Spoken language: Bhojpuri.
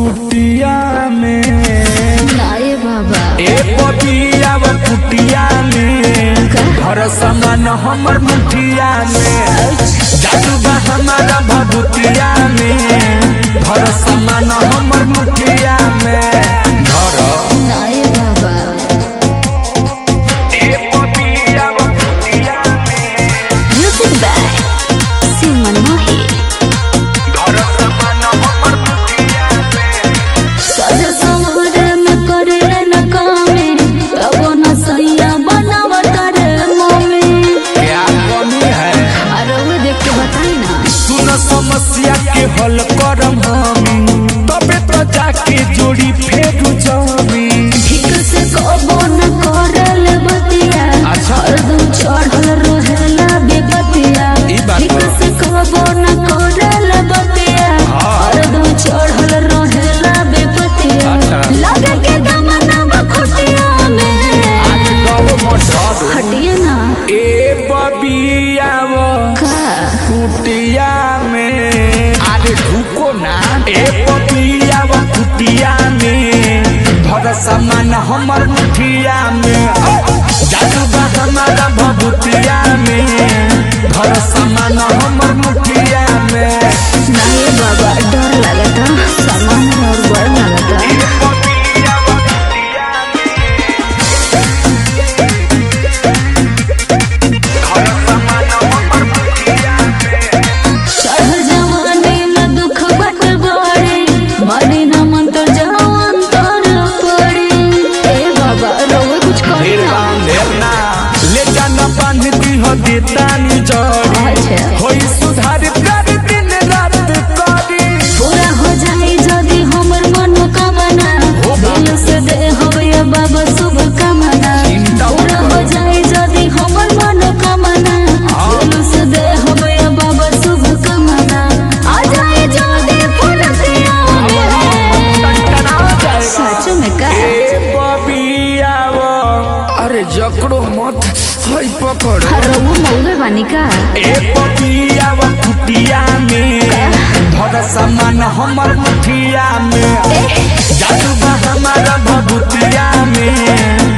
कुटिया में नाये बाबा ए पपिया व कुटिया में घर समान हमर मुठिया में जादू बा हमारा भभूतिया में घर समान हमर मुठिया में घर नाये बाबा ए पपिया व कुटिया में म्यूजिक बाय सिमन मोही घर समान हमर मुठिया में सज सवरे में करे न कामे तबो न सैया बनावत रे मम्मी क्या कमी है अरे वो देख के बताई ना सुन समस्या के हल करम हमी तबे तो जाके जोड़ी फेरू जमी ठीक से कबो न करल बतिया अच्छा। हरदम चढ़ल रहेला बेबतिया ई बात ठीक बा। से कबो न करल बतिया हाँ। हरदम चढ़ल रहेला बेबतिया अच्छा। लगे के दमना बखटिया में हटिए ना ए बबिया वो का कुटिया में अरे ढुको ना ए बबिया वो कुटिया में भर सामान हमर मुठिया में जादू बा हमारा भभूतिया में भर सामान हमर मुठिया में नहीं बाबा डर लगता सामान और बड़ लगता ए बबिया वो कुटिया घर सामान हमर मुठिया में चढ़ जवानी में दुख बट बड़े बड़ी न मंत्र जवान तर पड़े ए बाबा रोवे कुछ करी ना निर्वाण ले जाना बांध दी हो देतानी जड़ी अच्छा होई सुधार कर दिन रात करी पूरा हो जाए यदि हमर मनोकामना दिल से दे होवे बाबा शुभ कामना चिंता मत पूरा हो जाए यदि हमर मनोकामना दिल से दे होवे बाबा शुभ कामना आ जाए जल्दी फुलतिया में सच में का ए बबिया वो अरे जकड़ो मत हई पकड़ अरे वो मौगे बानी का ए बबिया वो कुटिया में भर सामान हमर मुठिया में जादू बा हमारा भभूतिया में